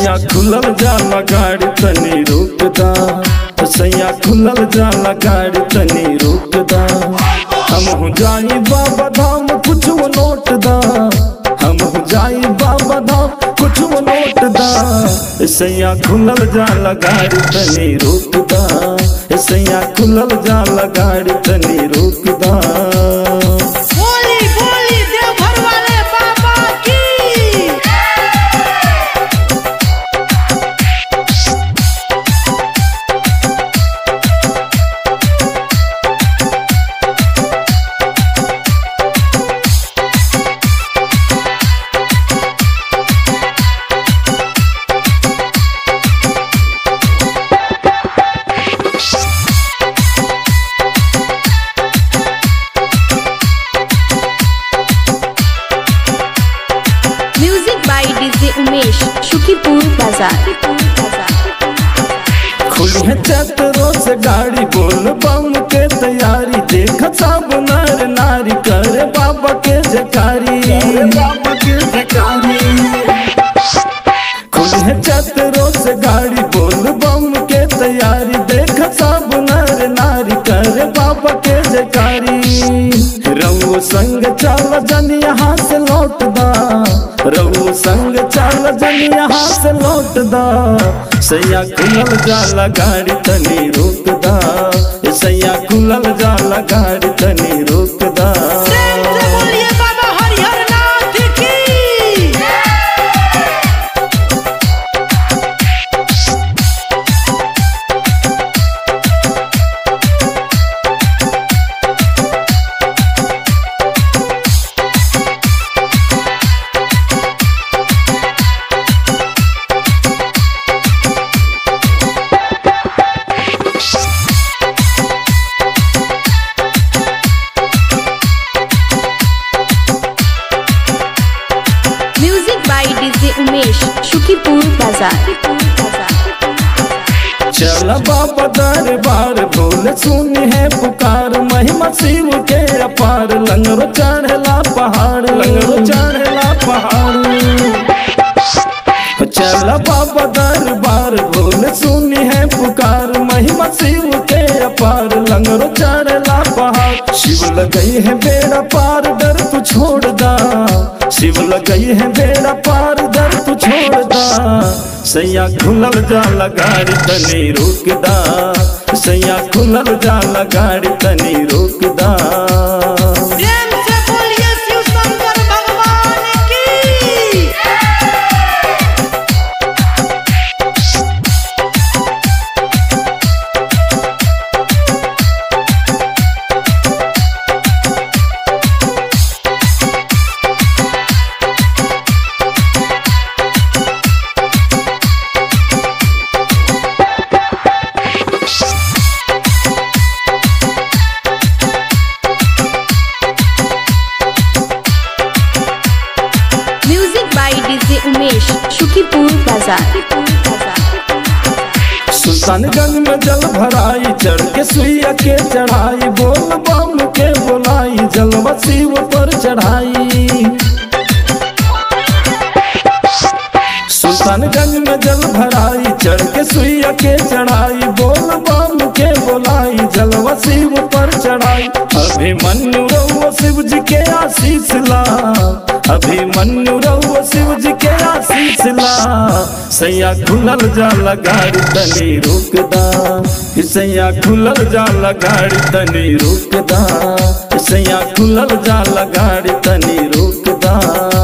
सैया खुलल जाला गाड़ी तनी रुकदा सैया खुलल जाला गाड़ी तनी रुकदा हम हो जाई बाबा धाम कुछ वो नोट दा हम हो जाई बाबा धाम कुछ वो नोट दा सैया खुलल जाला गाड़ी तनी रुकदा सैया खुलल जाला गाड़ी तनी रुकदा बोली बोली देवघर वाले बाबा की music by DJ Umesh Shukipur बाजार खुली है चतरों से गाड़ी बोल बम के तैयारी देख सब नर नारी करे बाबा के जकारी बाबा के जकारी खुली है चतरों से गाड़ी बोल बम के तैयारी देख सब नर नारी करे बाबा के जकारी रऊ संग चल जन यहाँ से लौट दा रऊ संग चल जन यहाँ से लौट दा सैया खुलल जाला गाड़ी तनी रोक दा ए सैया खुलल जाला गाड़ी तनी रोक दा प्रेम से बोलिए बाबा हरिहर नाथ की music by DJ Umesh Shukipur बाजार चल बाबा दरबार बोल सुनी है पुकार महिमा शिव के अपार लंगरो चढ़ला पहाड़ लंगरो चढ़ला पहाड़ चल बाबा दरबार बोल सुनी है पुकार महिमा शिव के अपार लंगरो चढ़ला पहाड़ शिव लगई है बेड़ा पार डर तू छोड़ दा शिव लगई है बेड़ा पार डर तू छोड़ दा सैया खुलल जाला गाड़ी तनी रुक दा सैया खुलल जाला गाड़ी तनी रुक दा प्रेम से बोलिए शिव शंकर भगवान की music by DJ Umesh Shukipur बाजार सुल्तानगंज में जल भराई चढ़ के सुइया के चढ़ाई बोल बम के बोलाई जलवा शिव पर चढ़ाई सुल्तानगंज में जल भराई चढ़ के सुइया के चढ़ाई बोल बम के बोलाई जलवा शिव पर चढ़ाई अभिमन्यु रहुआ शिव जी के आशीष ला अभिमन्यु रहुआ शिव जी के आशीष ला सैया खुलल जाला गाड़ी तनी रुकदा सैया खुलल जाला गाड़ी तनी रुकदा सैया खुलल जाला गाड़ी तनी रुकदा